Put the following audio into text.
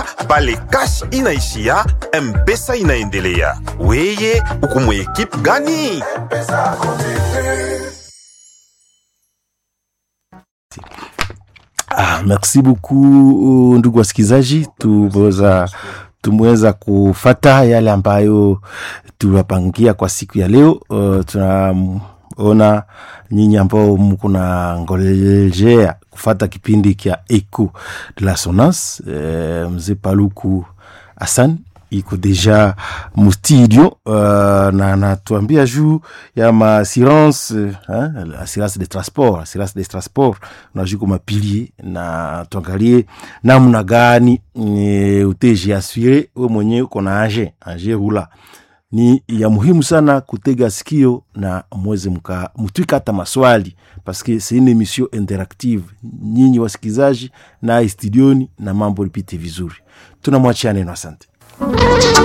pale cash inaishia mpesa inaendelea weye uko mwekipe gani Ah, merci beaucoup ndugu wasikilizaji, tumeweza tumeweza kufata yale ambayo tuwapangia kwa siku ya leo. Uh, tunaona nyinyi ambao mko na ngolejea kufata kipindi kya Eco de la Sonance. Uh, mzee Paluku Hassan iko deja mustudio uh, na anatuambia juu ya maassurance uh, assurance de transport assurance de transport unajuu kwa mapilie na tuangalie namna gani e, uteji asure we mwenyewe uko na age age rula ni ya muhimu sana kutega sikio na mweze mka mtwika hata maswali paske c'est une émission interactive nyinyi wasikizaji na studioni na mambo lipite vizuri tunamwachia neno asante